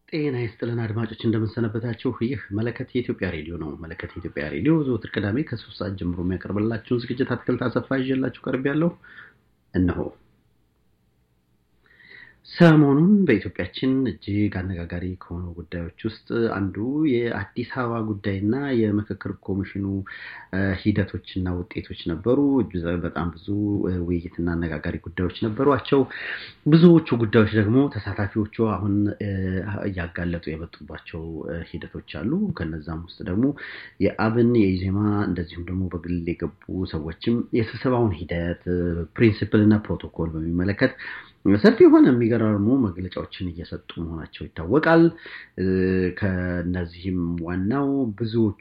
ጤና ይስጥልን አድማጮች እንደምንሰነበታችሁ። ይህ መለከት የኢትዮጵያ ሬዲዮ ነው። መለከት የኢትዮጵያ ሬዲዮ ዘወትር ቅዳሜ ከሶስት ሰዓት ጀምሮ የሚያቀርብላችሁን ዝግጅት አትክልት አሰፋ ይዤላችሁ ቀርብ ያለው እነሆ። ሰሞኑን በኢትዮጵያችን እጅግ አነጋጋሪ ከሆኑ ጉዳዮች ውስጥ አንዱ የአዲስ አበባ ጉዳይና የምክክር ኮሚሽኑ ሂደቶችና ውጤቶች ነበሩ። በጣም ብዙ ውይይትና አነጋጋሪ ጉዳዮች ነበሯቸው። ብዙዎቹ ጉዳዮች ደግሞ ተሳታፊዎቹ አሁን እያጋለጡ የመጡባቸው ሂደቶች አሉ። ከነዛም ውስጥ ደግሞ የአብን የኢዜማ እንደዚሁም ደግሞ በግል የገቡ ሰዎችም የስብሰባውን ሂደት ፕሪንሲፕል እና ፕሮቶኮል በሚመለከት ሰፊ የሆነ የሚገራርሙ መግለጫዎችን እየሰጡ መሆናቸው ይታወቃል። ከነዚህም ዋናው ብዙዎቹ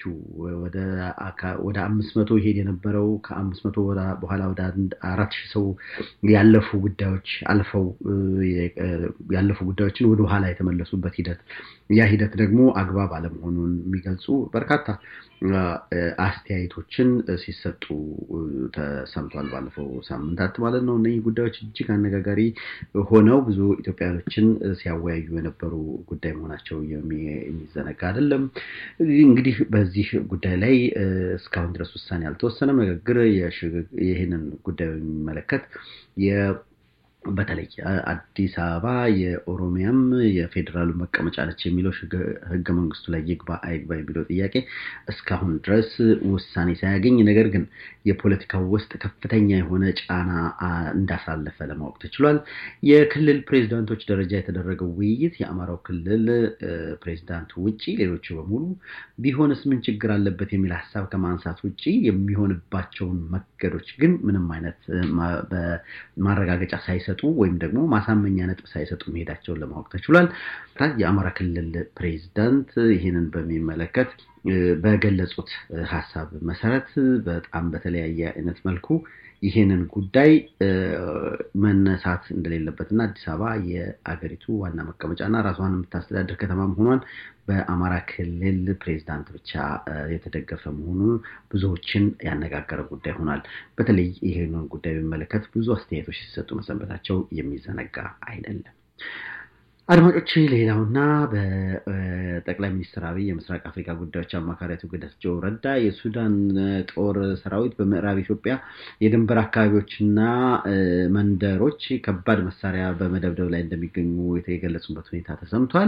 ወደ አምስት መቶ ይሄድ የነበረው ከአምስት መቶ በኋላ ወደ አራት ሺህ ሰው ያለፉ ጉዳዮች አልፈው ያለፉ ጉዳዮችን ወደ ኋላ የተመለሱበት ሂደት ያ ሂደት ደግሞ አግባብ አለመሆኑን የሚገልጹ በርካታ አስተያየቶችን ሲሰጡ ተሰምቷል። ባለፈው ሳምንታት ማለት ነው። እነዚህ ጉዳዮች እጅግ አነጋጋሪ ሆነው ብዙ ኢትዮጵያውያኖችን ሲያወያዩ የነበሩ ጉዳይ መሆናቸው የሚዘነጋ አይደለም። እንግዲህ በዚህ ጉዳይ ላይ እስካሁን ድረስ ውሳኔ አልተወሰነም። ንግግር ይህንን ጉዳይ የሚመለከት በተለይ አዲስ አበባ የኦሮሚያም የፌዴራሉ መቀመጫ ነች የሚለው ሕገ መንግስቱ ላይ ይግባ አይግባ የሚለው ጥያቄ እስካሁን ድረስ ውሳኔ ሳያገኝ ነገር ግን የፖለቲካው ውስጥ ከፍተኛ የሆነ ጫና እንዳሳለፈ ለማወቅ ተችሏል። የክልል ፕሬዚዳንቶች ደረጃ የተደረገው ውይይት የአማራው ክልል ፕሬዚዳንት ውጭ ሌሎቹ በሙሉ ቢሆንስ ምን ችግር አለበት የሚል ሀሳብ ከማንሳት ውጭ የሚሆንባቸውን መንገዶች ግን ምንም አይነት ማረጋገጫ ሳይሰጡ ወይም ደግሞ ማሳመኛ ነጥብ ሳይሰጡ መሄዳቸውን ለማወቅ ተችሏል። የአማራ ክልል ፕሬዚዳንት ይህንን በሚመለከት በገለጹት ሀሳብ መሰረት በጣም በተለያየ አይነት መልኩ ይህንን ጉዳይ መነሳት እንደሌለበትና አዲስ አበባ የአገሪቱ ዋና መቀመጫና ራሷን የምታስተዳድር ከተማ መሆኗን በአማራ ክልል ፕሬዚዳንት ብቻ የተደገፈ መሆኑ ብዙዎችን ያነጋገረ ጉዳይ ሆኗል። በተለይ ይህንን ጉዳይ በሚመለከት ብዙ አስተያየቶች ሲሰጡ መሰንበታቸው የሚዘነጋ አይደለም። አድማጮች ሌላውና በጠቅላይ ሚኒስትር አብይ የምስራቅ አፍሪካ ጉዳዮች አማካሪ አቶ ጌታቸው ረዳ የሱዳን ጦር ሰራዊት በምዕራብ ኢትዮጵያ የድንበር አካባቢዎችና መንደሮች ከባድ መሳሪያ በመደብደብ ላይ እንደሚገኙ የገለጹበት ሁኔታ ተሰምቷል።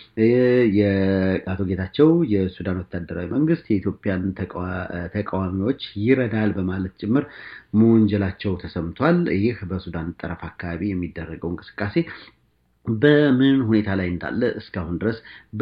የአቶ ጌታቸው የሱዳን ወታደራዊ መንግስት የኢትዮጵያን ተቃዋሚዎች ይረዳል በማለት ጭምር መወንጀላቸው ተሰምቷል። ይህ በሱዳን ጠረፍ አካባቢ የሚደረገው እንቅስቃሴ በምን ሁኔታ ላይ እንዳለ እስካሁን ድረስ